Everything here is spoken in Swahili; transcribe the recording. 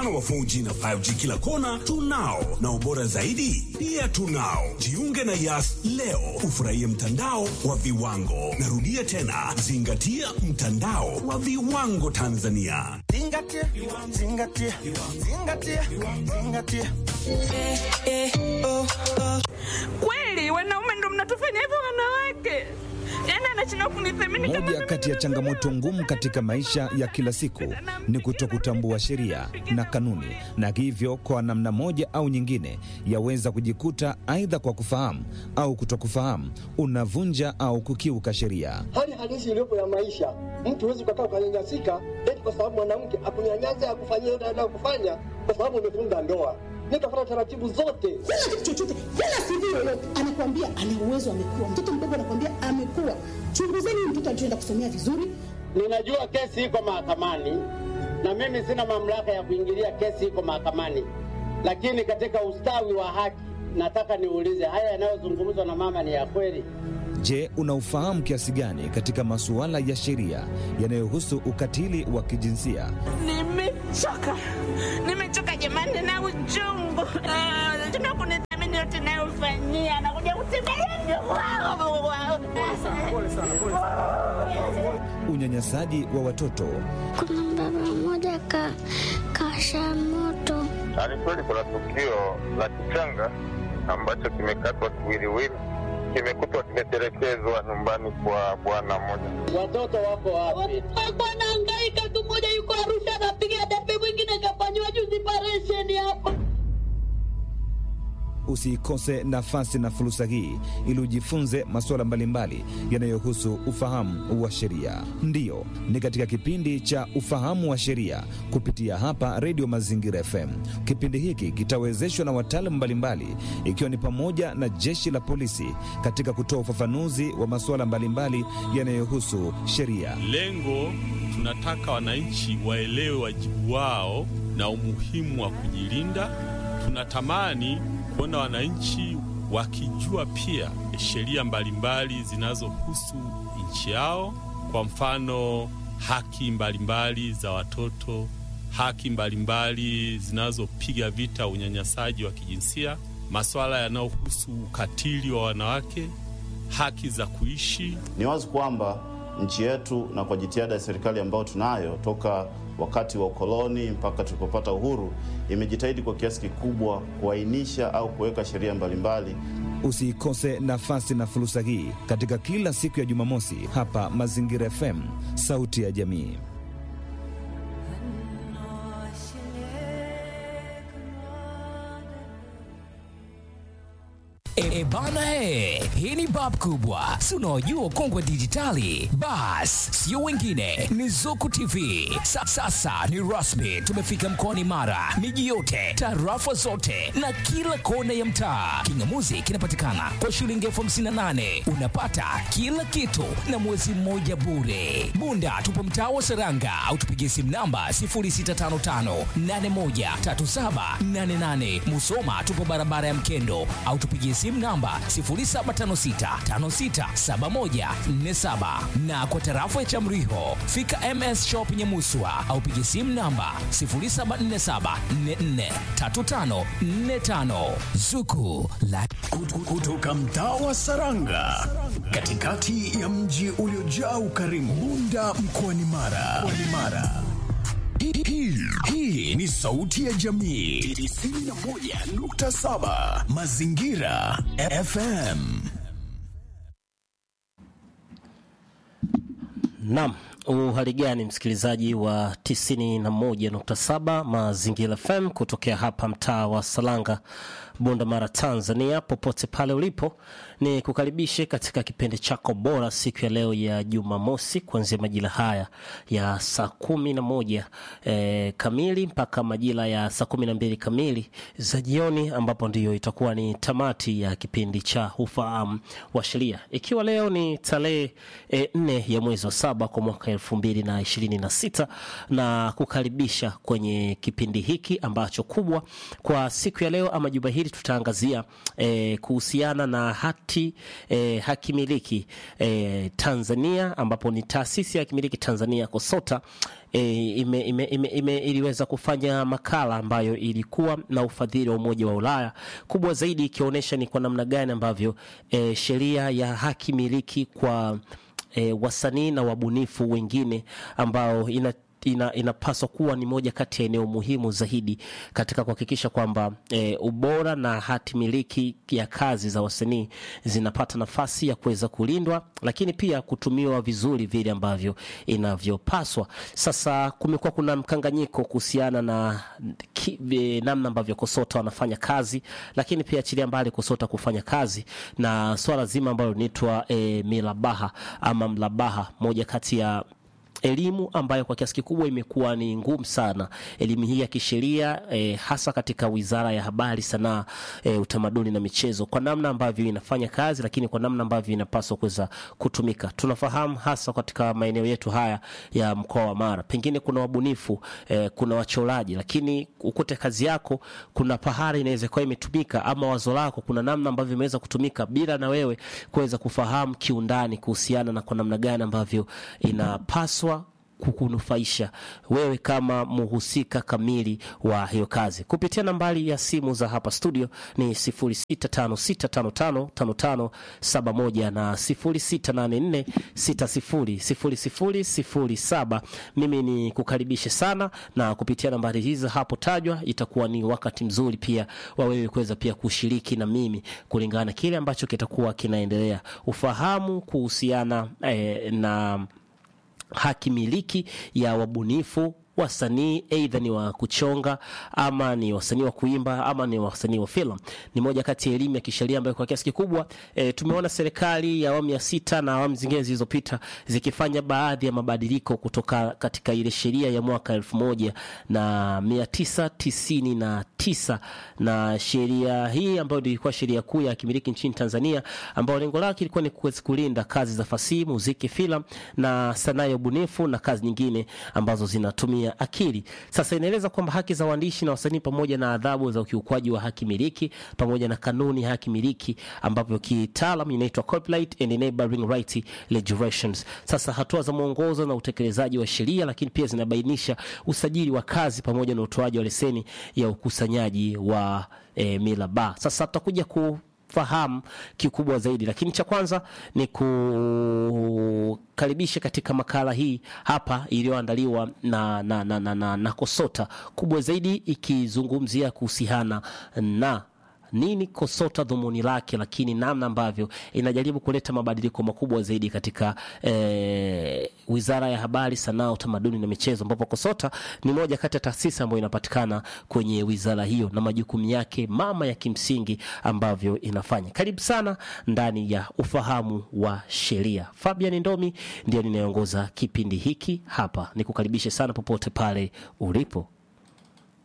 mfano wa 4G na 5G kila kona tunao, na ubora zaidi pia tunao. Jiunge na Yas leo ufurahie mtandao wa viwango. Narudia tena, zingatia mtandao wa viwango Tanzania. Zingatia, zingatia, zingatia, zingatia. Kweli wanaume ndo mnatufanya hivyo wanawake? Yaani anashindwa kunithamini kama Moja mimi kati ya ndo changamoto mwanaume. ngumu katika maisha ya kila siku ni kutokutambua sheria na kanuni, na hivyo kwa namna moja au nyingine yaweza kujikuta aidha kwa kufahamu au kutokufahamu unavunja au kukiuka sheria. hali halisi iliyopo ya maisha. Mtu huwezi ukakaa ukanyanyasika eti kwa sababu mwanamke akunyanyasa akufanyia yote anayokufanya kwa sababu umefunga ndoa. Nikafuata taratibu zote. kila kitu chochote, kila CV yoyote anakuambia ana uwezo, amekuwa mtoto mdogo, anakuambia amekuwa. Chunguzeni huyu mtoto alichoenda kusomea vizuri, Ninajua kesi iko mahakamani na mimi sina mamlaka ya kuingilia kesi iko mahakamani, lakini katika ustawi wa haki nataka niulize, haya yanayozungumzwa na mama ni ya kweli? Je, unaufahamu kiasi gani katika masuala ya sheria yanayohusu ukatili wa kijinsia? Nimechoka, nimechoka jamani na uchungu. Ah, Tuna kunithamini yote nayofanyia, nakuja kutembelea Unyanyasaji wa watoto Kuna baba mmoja ka kasha moto Ni kweli kuna tukio la kichanga ambacho kimekatwa kiwiliwili, kimekutwa kimetelekezwa nyumbani kwa bwana mmoja. Watoto wako wapi? alikuwa anahangaika tu. Mmoja yuko Arusha anapiga debe, mwingine kafanyiwa juzi paresheni hapa. Usiikose nafasi na fursa hii ili ujifunze masuala mbalimbali yanayohusu ufahamu wa sheria. Ndiyo, ni katika kipindi cha ufahamu wa sheria kupitia hapa Redio Mazingira FM. Kipindi hiki kitawezeshwa na wataalamu mbalimbali, ikiwa ni pamoja na jeshi la polisi katika kutoa ufafanuzi wa masuala mbalimbali yanayohusu sheria. Lengo tunataka wananchi waelewe wajibu wao na umuhimu wa kujilinda. Tunatamani kuona wananchi wakijua pia sheria mbalimbali zinazohusu nchi yao, kwa mfano haki mbalimbali za watoto, haki mbalimbali zinazopiga vita unyanyasaji wa kijinsia, masuala yanayohusu ukatili wa wanawake, haki za kuishi Ni wazi kwamba nchi yetu na kwa jitihada ya serikali ambayo tunayo toka wakati wa ukoloni mpaka tulipopata uhuru, imejitahidi kwa kiasi kikubwa kuainisha au kuweka sheria mbalimbali Usiikose nafasi na fursa hii katika kila siku ya Jumamosi hapa Mazingira FM, sauti ya jamii. E, bana he, hii ni bab kubwa, si unaojua ukongwe dijitali. Bas, sio wengine, ni Zuku TV. Sa, sasa ni rasmi, tumefika mkoani Mara, miji yote, tarafa zote na kila kona ya mtaa. Kingamuzi kinapatikana kwa shilingi elfu hamsini na nane unapata kila kitu na mwezi mmoja bure. Bunda tupo mtaa wa Seranga au tupigie simu namba 0655813788. Musoma tupo barabara ya Mkendo au tupigie simu namba 0756567147 na kwa tarafa ya Chamriho fika MS Shop Nyamuswa au pigie simu namba 0747443545 Zuku la kutoka mtaa wa Saranga katikati ya mji uliojaa ukarimu Bunda mkoani Mara. Mkoani Mara. Hii- hii- Hii ni sauti ya jamii 91.7 Mazingira FM. Naam, uhali gani msikilizaji wa 91.7 Mazingira FM kutokea hapa mtaa wa Salanga, Bunda Mara, Tanzania. Popote pale ulipo, ni kukaribishe katika kipindi chako bora siku ya leo ya Jumamosi, kuanzia majira haya ya saa kumi na moja eh, kamili mpaka majira ya saa kumi na mbili kamili za jioni, ambapo ndiyo itakuwa ni tamati ya kipindi cha ufahamu wa sheria, ikiwa leo ni tarehe eh, nne ya mwezi wa saba kwa mwaka elfu mbili na ishirini na sita na kukaribisha kwenye kipindi hiki ambacho kubwa kwa siku ya leo ama juma hili tutaangazia eh, kuhusiana na hati eh, hakimiliki eh, Tanzania ambapo ni taasisi ya hakimiliki Tanzania KOSOTA e, ime, ime, ime, ime, iliweza kufanya makala ambayo ilikuwa na ufadhili wa Umoja wa Ulaya, kubwa zaidi ikionyesha ni kwa namna gani ambavyo e, sheria ya haki miliki kwa e, wasanii na wabunifu wengine ambao ina ina, inapaswa kuwa ni moja kati ya eneo muhimu zaidi katika kuhakikisha kwamba e, ubora na hati miliki ya kazi za wasanii zinapata nafasi ya kuweza kulindwa, lakini pia kutumiwa vizuri vile ambavyo inavyopaswa. Sasa kumekuwa kuna mkanganyiko kuhusiana na ki, e, namna ambavyo KOSOTA wanafanya kazi, lakini pia achilia mbali KOSOTA kufanya kazi na swala zima ambalo linaitwa e, milabaha ama mlabaha, moja kati ya elimu ambayo kwa kiasi kikubwa imekuwa ni ngumu sana, elimu hii ya kisheria eh, hasa katika Wizara ya Habari, Sanaa, eh, Utamaduni na Michezo, kwa namna ambavyo inafanya kazi, lakini kwa namna ambavyo inapaswa kuweza kutumika. Tunafahamu hasa katika maeneo yetu haya ya mkoa wa Mara, pengine kuna wabunifu eh, kuna wachoraji, lakini ukute kazi yako kuna pahali inaweza kuwa imetumika ama wazo lako kuna namna ambavyo imeweza kutumika bila na wewe kuweza kufahamu kiundani kuhusiana na kwa namna gani ambavyo inapaswa kukunufaisha wewe kama muhusika kamili wa hiyo kazi kupitia nambari ya simu za hapa studio ni 0656555571 na 0684600007. Mimi ni kukaribishe sana, na kupitia nambari hizi hapo tajwa, itakuwa ni wakati mzuri pia wa wewe kuweza pia kushiriki na mimi kulingana na kile ambacho kitakuwa kinaendelea, ufahamu kuhusiana eh, na haki miliki ya wabunifu wasanii aidha ni wa kuchonga ama ni wasanii wa kuimba ama ni wasanii wa filamu. Ni moja kati ya elimu ya kisheria ambayo kwa kiasi kikubwa e, tumeona serikali ya awamu ya sita na awamu zingine zilizopita zikifanya baadhi ya mabadiliko kutoka katika ile sheria ya mwaka elfu moja na mia tisa tisini na tisa na sheria hii ambayo ilikuwa sheria kuu ya kimiliki nchini Tanzania, ambayo lengo lake ilikuwa ni kuweza kulinda kazi za fasihi, muziki, filamu na sanaa ya ubunifu na kazi nyingine ambazo zinatumia akili. Sasa inaeleza kwamba haki za waandishi na wasanii pamoja na adhabu za ukiukwaji wa haki miliki pamoja na kanuni ya haki miliki ambapo kitaalam inaitwa Copyright and Enabling Right Legislations. Sasa hatua za mwongozo na utekelezaji wa sheria, lakini pia zinabainisha usajili wa kazi pamoja na utoaji wa leseni ya ukusanyaji wa e, milaba. Sasa tutakuja ku fahamu kikubwa zaidi, lakini cha kwanza ni kukaribisha katika makala hii hapa iliyoandaliwa na, na, na, na, na, na KOSOTA kubwa zaidi ikizungumzia kuhusiana na nini KOSOTA dhumuni lake, lakini namna ambavyo inajaribu kuleta mabadiliko makubwa zaidi katika eh, Wizara ya Habari, Sanaa, Utamaduni na Michezo, ambapo KOSOTA ni moja kati ya taasisi ambayo inapatikana kwenye wizara hiyo na majukumu yake mama ya kimsingi ambavyo inafanya. Karibu sana ndani ya ufahamu wa sheria. Fabian Ndomi ndio ninayeongoza kipindi hiki hapa, nikukaribishe sana popote pale ulipo.